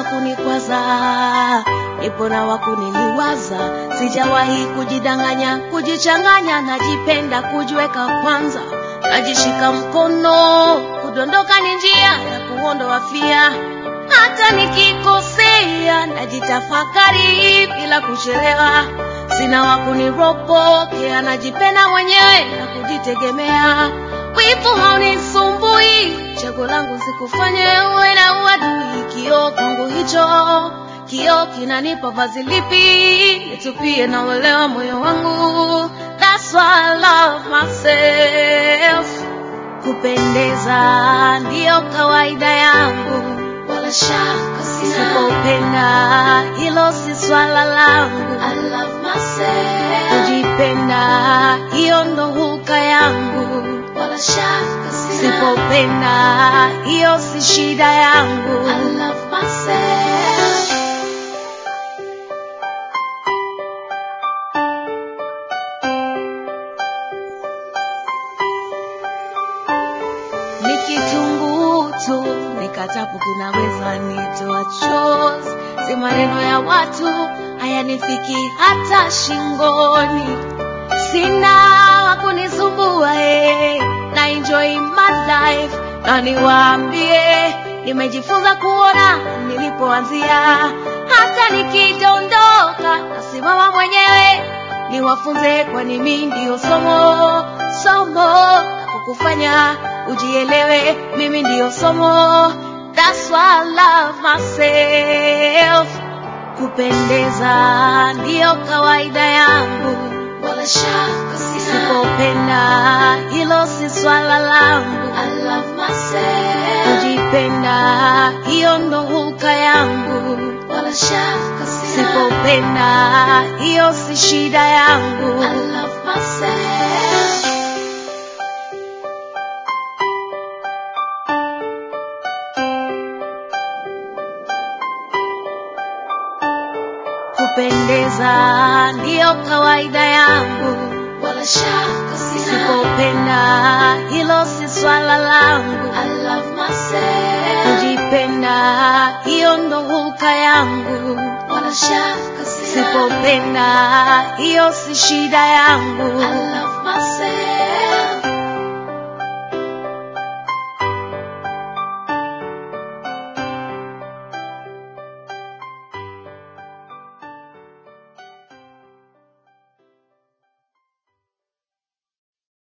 kunikwaza, nipo na wa kuniliwaza. Sijawahi kujidanganya, kujichanganya, najipenda kujiweka kwanza, najishika mkono, kudondoka ni njia ya kuondoa fia. Hata nikikosea, najitafakari bila kuchelewa. Sina wa kuniropokea, najipenda mwenyewe na kujitegemea. Wivu haunisumbui, chaguo langu sikufanye uwe na uadui. Kioo kwangu hicho, kioo kinanipa vazi lipi nitupie na uelewa moyo wangu. That's why I love myself. Kupendeza ndiyo kawaida yangu, wala shaka sina. Sipopenda hilo si swala langu. I love myself. Kujipenda hiyo ndo huka yangu, wala shaka sina. Sipopenda hiyo si shida yangu. I love myself. ni kitunguu tu, nikatapo kinaweza nitoa chozi. Si maneno ya watu hayanifiki hata shingoni, sina wa kunisumbua eh, na enjoy my life, na niwaambie nimejifunza kuona nilipoanzia, hata nikidondoka nasimama mwenyewe, niwafunze, kwani mimi ndio somo somo la kukufanya ujielewe, mimi ndio somo. That's why I love myself. Kupendeza ndiyo kawaida yangu, wala shaka sina. Sipopenda hilo si swala langu. I love myself. Kujipenda hiyo ndo huka yangu, wala shaka sina. Sipopenda hiyo si shida yangu. I love myself. kupendeza ndiyo kawaida yangu, wala shaka sina. Sipopenda hilo si swala langu. I love myself. Kujipenda hiyo ndo huka yangu, wala shaka sina. Sipopenda hiyo si shida yangu. I love myself.